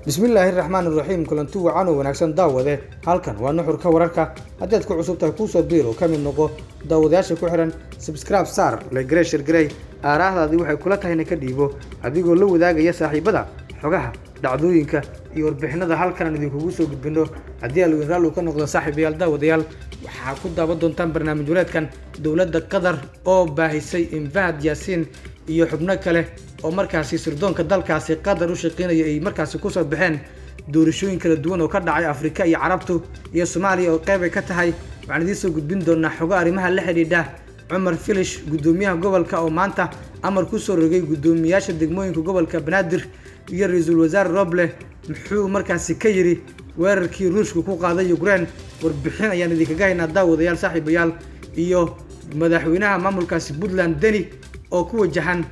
bismillaahi raxmaan iraxiim kulanti wacan oo wanaagsan daawade halkan waa nuxurka wararka haddaad ku cusub tahay kuusoo biir oo ka mid noqo daawadayaasha ku xihan sabscribe sar legrey shirgarey aaraahdaadii waxay kula tahayna ka dhiibo adigoo la wadaagaya saaxiibada xogaha dhacdooyinka iyo warbixinada halkan aan idinkugu soo gudbino haddii alwin raal uu ka noqdo saaxiibayaal daawadayaal waxaa ku daawan doontaan barnaamij wareedkan dowladda qatar oo baahisay infahad yaasiin iyo xubno kale oo markaasi sirdoonka dalkaasi qatar u shaqeynaya ay markaasi kusoo baxeen doorashooyin kala duwan oo ka dhacay afrika iyo carabtu iyo soomaaliya oo qeyb ay ka tahay waxaan idiin soo gudbin doonaa xogo arrimaha la xidhiidha cumar filish guddoomiyaha gobolka oo maanta amar kusoo rogay guddoomiyaasha degmooyinka gobolka banaadir iyo ra-iisul wasaare roble muxuu markaasi ka yidhi weerarkii ruushka ku qaaday ukraine warbixin ayaan idinkaga haynaa daawadayaal saaxiibayaal iyo madaxweynaha maamulkaasi puntland deni oo ku wajahan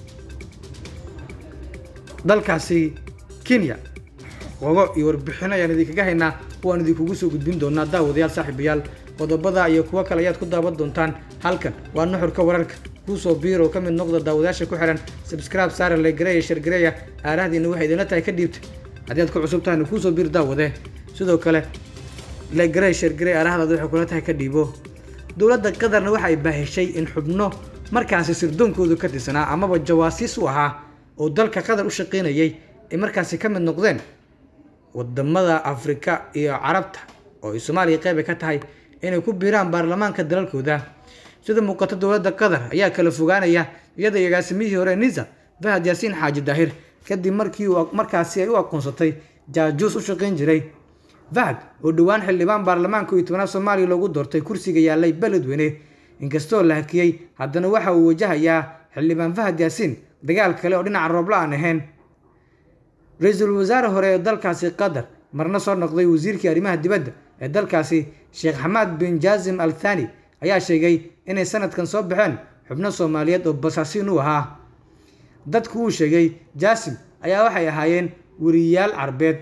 dalkaasi kenya xogo iyo warbixino ayaan idinkaga haynaa waan idinkugu soo gudbin doonaa daawadayaal saaxiibayaal qodobada iyo kuwo kale ayaad ku daawan doontaan halkan waa nuxurka wararka kuusoo biir oo ka mid noqda daawadayaasha ku xihan sabscribe saare legareya shargareya aarahdiina waxay idinla tahay ka dhiibta haddii aad ku cusub tahayna kuusoo biir daawade sidoo kale legarey shargarey aarahdaada waxay kula tahay ka dhiibo dowladda qatarna waxa ay baahishay in xubno markaasi sirdoonkoodu ka tirsanaa amaba jawaasiis u ahaa oo dalka qatar u shaqeynayay ay markaasi ka mid noqdeen wadamada afrika iyo carabta oo ay soomaaliya qeyb ay ka tahay inay ku biiraan baarlamaanka dalalkooda sida muuqato dowladda qatar ayaa kala fogaanaya iyada agaasimihii hore nisa fahad yaasiin xaaji daahir kadib markii markaasi ay u aqoonsatay jaajuus u shaqeyn jiray fahad oo dhowaan xildhibaan baarlamaanka iyo tobanaad soomaaliya loogu doortay kursiga yaalay beledweyne inkastoo la hakiyey haddana waxa uu wajahayaa xildhibaan fahad yaasiin dagaal kale oo dhinaca roobla aan ahayn ra-iisul wasaare hore ee dalkaasi qatar marna soo noqday wasiirkii arrimaha dibadda ee dalkaasi sheekh xamaad bin jaazim al thani ayaa sheegay inay sanadkan soo baxeen xubno soomaaliyeed oo basaasiin u ahaa dadku uu sheegay jaasim ayaa waxay ahaayeen weriyaal carbeed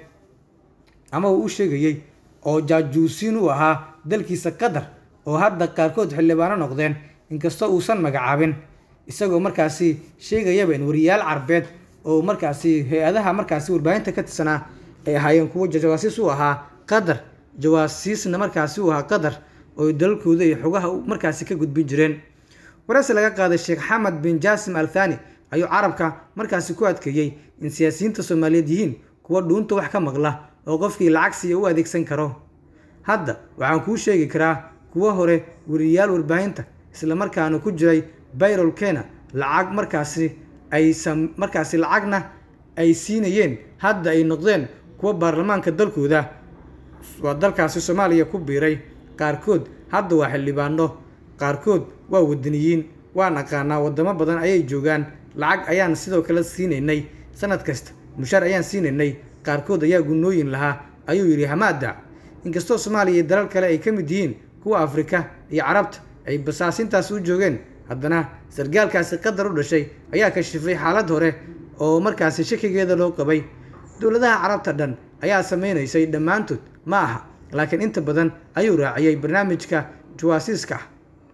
ama uu u sheegayey oo jaajuusiin u ahaa dalkiisa qatar oo hadda qaarkood xildhibaano noqdeen inkastoo uusan magacaabin isagoo markaasi sheegayaba in weriyaal carbeed oo markaasi hay-adaha markaasi warbaahinta ka tirsanaa ay ahaayeen kuwo jawaasiis u ahaa qatar jawaasiisna markaasi u ahaa qatar oo dalalkooda iyo xogaha markaasi ka gudbin jireen waraysi laga qaaday sheekh xamed bin jaasim al thani ayuu carabka markaasi ku adkeeyey in siyaasiyiinta soomaaliyeed yihiin kuwa dhuunta wax ka maqla oo qofkii lacag siiya u adeegsan karo hadda waxaan kuu sheegi karaa kuwo hore weriyaal warbaahinta islamarkaana ku jiray bayrol kena lacag markaasi ay markaasi lacagna ay siinayeen hadda ay noqdeen kuwa baarlamaanka dalkooda waa dalkaasi soomaaliya ku biiray qaarkood hadda waa xildhibaano qaarkood waa wadaniyiin waan aqaanaa wadamo badan ayay joogaan lacag ayaan sidoo kale siinaynay sanad kasta mushaar ayaan siinaynay qaarkood ayaa gunooyin lahaa ayuu yidhi hamaada inkastoo soomaaliya iyo dalal kale ay ka mid yihiin kuwa afrika iyo carabta ay basaasintaasi u joogeen haddana sargaalkaasi qatar u dhashay ayaa kashifay xaalad hore oo markaasi shakigeeda loo qabay dowladaha carabta dhan ayaa sameynaysay dhammaantood ma aha laakiin inta badan ayuu raaciyey barnaamijka jawaasiiska ah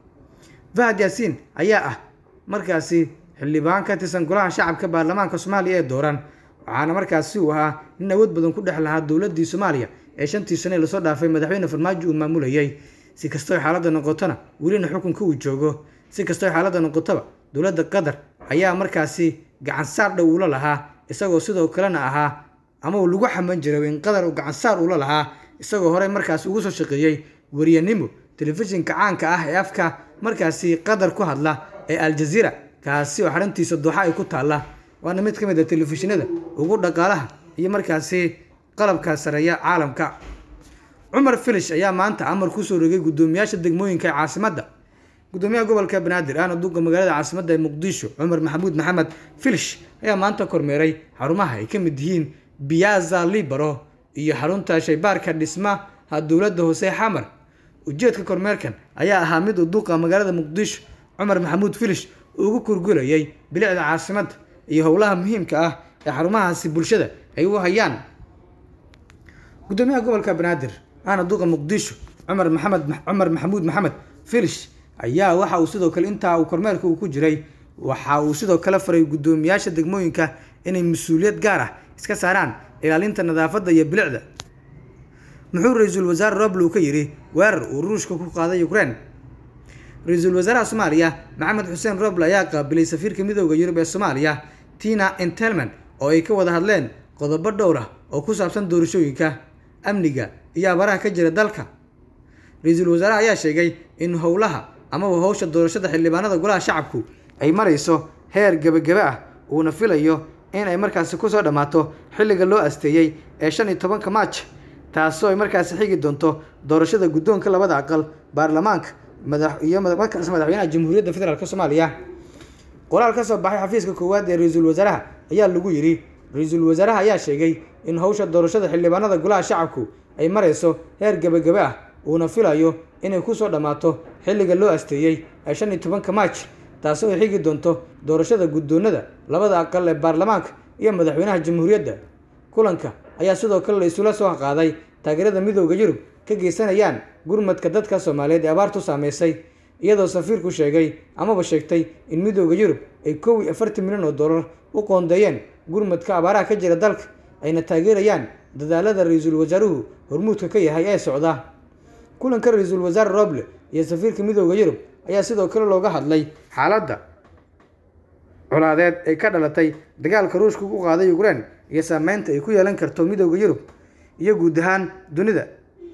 fahad yaasiin ayaa ah markaasi xildhibaan ka tirsan golaha shacabka baarlamaanka soomaaliya ee dooran waxaana markaasi uu ahaa nin awood badan ku dhex lahaa dowladii soomaaliya ee shantii sane lasoo dhaafay madaxweyne farmaajo uu maamulayay si kastoo xaaladda noqotona welina xukunka uu joogo si kastoo xaaladda noqotaba dowladda qatar ayaa markaasi gacansaar dhow ula lahaa isagoo sidoo kalena ahaa ama uu lagu xaman jiray in qatar uu gacansaar ula lahaa isagoo horey markaasi ugu soo shaqeeyey weriyanimo telefishinka caanka ah ee afka markaasi qatar ku hadla ee aljaziira kaasi oo xaruntiisa dooxa ay ku taalla waana mid ka mid a telefishinada ugu dhaqaalaha iyo markaasi qalabka sareeya caalamka cumar filish ayaa maanta amar kusoo rogay guddoomiyaasha degmooyinka ee caasimadda gudoomiyaha gobolka banaadir ahna duqa magaalada caasimadda ee muqdisho cumar maxamuud maxamed filish ayaa maanta kormeeray xarumaha ay ka mid yihiin biyaza libaro iyo xarunta shaybaarka dhismaha dowladda hoose xamar ujeedka kormeerkan ayaa ahaa mid uu duqa magaalada muqdisho cumar maxamuud filish ugu kurgulayay bilicda caasimadda iyo howlaha muhiimka ah ee xarumahaasi bulshada ay u hayaan gudoomiyaha gobolka banaadir ahna duqa muqdisho cumar maxamed cumar maxamuud maxamed filish ayaa waxa uu sidoo kale intaa uu kormeerka uu ku jiray waxa uu sidoo kale faray guddoomiyaasha degmooyinka inay mas-uuliyad gaar ah iska saaraan ilaalinta nadaafadda iyo bilicda muxuu ra-iisul wasaare roble ka yidhi weerar uu ruushka ku qaaday ukraine ra-iisul wasaaraha soomaaliya maxamed xuseen roble ayaa qaabilay safiirka midooda yurub ee soomaaliya tina entelman oo ay ka wada hadleen qodobo dhowr ah oo ku saabsan doorashooyinka amniga iyo abaraha ka jira dalka ra-iisul wasaaraha ayaa sheegay in howlaha amaba howsha doorashada xildhibaanada golaha shacabku ay marayso heer gebagebe ah uuna filayo in ay markaasi kusoo dhammaato xilliga loo asteeyey ee shan iyo tobanka maaj taasoo ay markaasi xigi doonto doorashada guddoonka labada aqal baarlamaanka madax iyo markaas madaxweynaha jamhuuriyadda federaalk soomaaliya qoraal ka soo baxay xafiiska koowaad ee ra-iisul wasaaraha ayaa lagu yidhi ra-iisul wasaaraha ayaa sheegay in howsha doorashada xildhibaanada golaha shacabku ay marayso heer gebagebe ah uuna filayo inay kusoo dhammaato xilliga loo asteeyey ee shan iyo tobanka maaj taasoo ay xigi doonto doorashada guddoonada labada aqal ee baarlamaanka iyo madaxweynaha jamhuuriyadda kulanka ayaa sidoo kale la isula soo qaaday taageerada midooda yurub ka geysanayaan gurmadka dadka soomaaliyeed ee abaartu saameysay iyadoo safiirku sheegay amaba sheegtay in midooda yurub ay kow iyo afartan milyan oo dollar u qoondeeyeen gurmadka abaaraha ka jira dalka ayna taageerayaan dadaalada ra-iisul wasaaruhu hormuudka ka yahay ee socda kulanka ra-iisul wasaare roble iyo safiirka midooda yurub ayaa sidoo kale looga hadlay xaaladda colaadeed ee ka dhalatay dagaalka ruushka ku qaaday ukraine iyo saameynta ay ku yeelan karto midooda yurub iyo guud ahaan dunida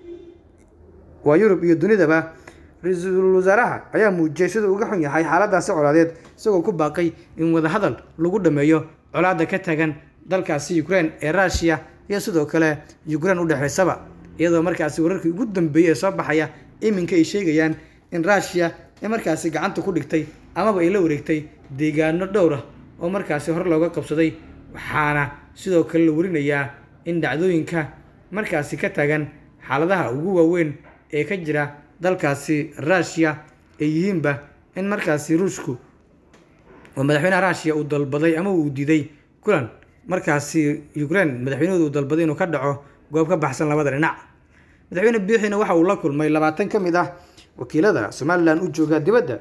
waa yurub iyo dunidaba ra-iisul wasaaraha ayaa muujiyay siduu uga xun yahay xaaladaasi colaadeed isagoo ku baaqay in wadahadal lagu dhameeyo colaadda ka tagan dalkaasi ukraine ee ruushiya iyo sidoo kale ukraine u dhexaysaba iyadoo markaasi wararkii ugu dambeeyey ee soo baxaya iminka ay sheegayaan in ruushiya ay markaasi gacanta ku dhigtay amaba ay la wareegtay deegaano dhowr ah oo markaasi hore looga qabsaday waxaana sidoo kale la warinayaa in dhacdooyinka markaasi ka tagan xaaladaha ugu waaweyn ee ka jira dalkaasi ruushiya ay yihiinba in markaasi ruushku oo madaxweynaha ruushiya uu dalbaday ama uu diiday kulan markaasi ukraine madaxweynahooda uu dalbaday inuu ka dhaco goob ka baxsan labada dhinac madaxweyne biixina waxa uu la kulmay labaatan ka mid ah wakiilada somalilan u jooga dibadda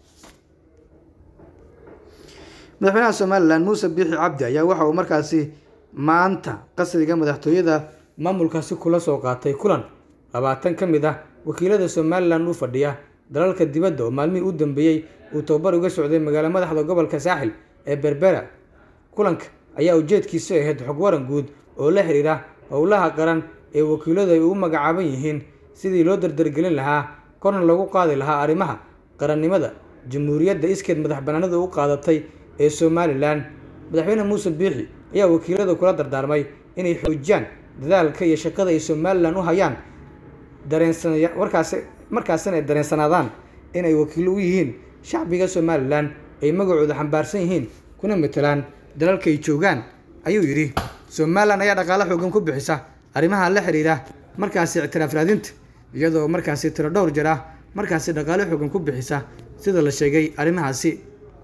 madaxweynaha somalilan muuse biixi cabdi ayaa waxa uu markaasi maanta qasriga madaxtooyada maamulkaasi kula soo qaatay kulan labaatan ka mid ah wakiilada somalilan u fadhiya dalalka dibadda oo maalmihii u dambeeyey uu tababar uga socday magaalo madaxda gobolka saaxil ee berbera kulanka ayaa ujeedkiisu ahayd xog waran guud oo la xiriira howlaha qaran ee wakiiladu ay ugu magacaaban yihiin sidii loo dardargelin lahaa korna lagu qaadi lahaa arrimaha qarannimada jamhuuriyadda iskeed madax banaanida u qaadatay ee somalilan madaxweyne muuse biixi ayaa wakiilada kula dardaarmay inay xoojiyaan dadaalka iyo shaqada ay somalilan u hayaan dareensanaya markaasi markaasina ay dareensanaadaan inay wakiilo u yihiin shacbiga somalilan ay magacooda xambaarsan yihiin kuna matelaan dalalka ay joogaan ayuu yidhi somalilan ayaa dhaqaalo xoogan ku bixisa arrimaha la xiriira markaasi ictiraaf raadinta iyadoo markaasi tiro dhowr jir ah markaasi dhaqaalo xoogan ku bixisa sida la sheegay arrimahaasi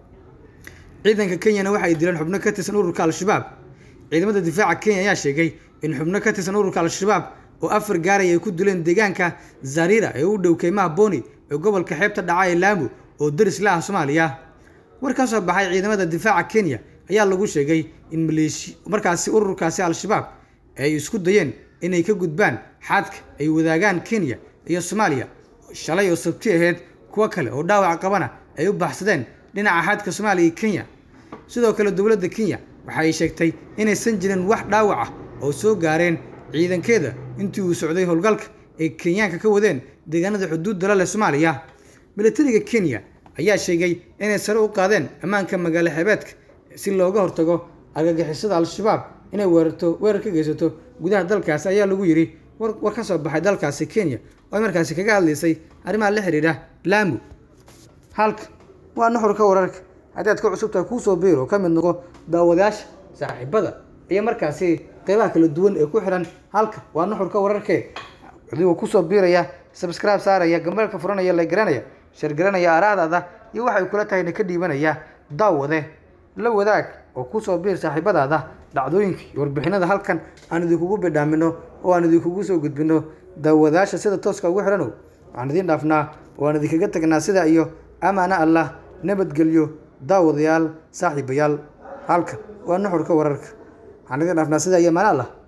ciidanka kenyana waxa ay dileen xubno ka tirsan ururka al-shabaab ciidamada difaaca kenya ayaa sheegay in xubno ka tirsan ururka al-shabaab oo afar gaaray ay ku dileen deegaanka zarira ee u dhow keymaha boni ee gobolka xeebta dhaca ee laamu oo daris la ah soomaaliya war ka soo baxay ciidamada difaaca kenya ayaa lagu sheegay in maleeshi markaasi ururkaasi al-shabaab ay isku dayeen inay ka gudbaan xadka ay wadaagaan kenya iyo soomaaliya shalay oo sabti ahayd kuwo kale oo dhaawac qabana ay u baxsadeen dhinaca xadka soomaaliya iyo kenya sidoo kale dowladda kenya waxa ay sheegtay inaysan jirin wax dhaawac ah oo soo gaareen ciidankeeda intii uu socday howlgalka ay kenyaanka ka wadeen deegaanada xuduudda la leh soomaaliya milatariga kenya ayaa sheegay inay sare u qaadeen ammaanka magaalo xeebeedka si looga hortago argagixisada al-shabaab inay weerarto weerar ka geysato gudaha dalkaasi ayaa lagu yidhi war war ka soo baxay dalkaasi kenya oo ay markaasi kaga hadlaysay arrimaha la xiriira laamu halka waa nuxurka wararka haddii aad ka cusubtahay kuusoo biir oo ka mid noqo daawadayaasha saaxiibada iyo markaasi qeybaha kala duwan ee ku xiran halka waa nuxurka wararkee adigoo kusoo biiraya sabscribe saaraya gambalka furanaya la garanaya shargaranaya aaraadaada iyo waxay kula tahayna ka dhiibanaya daawade la wadaag oo kusoo biir saaxiibadaada dhacdooyinka iyo warbixinada halkan aan idinkugu bidhaamino oo aan idinkugu soo gudbino daawadayaasha sida tooska ugu xidhanow waxaan idiin dhaafnaa oo aan idinkaga tagnaa sida iyo amaana allah nabadgelyo daawadayaal saaxiibayaal halkan waa nuxurka wararka waxaan idin dhaafnaa sida iyo maana allah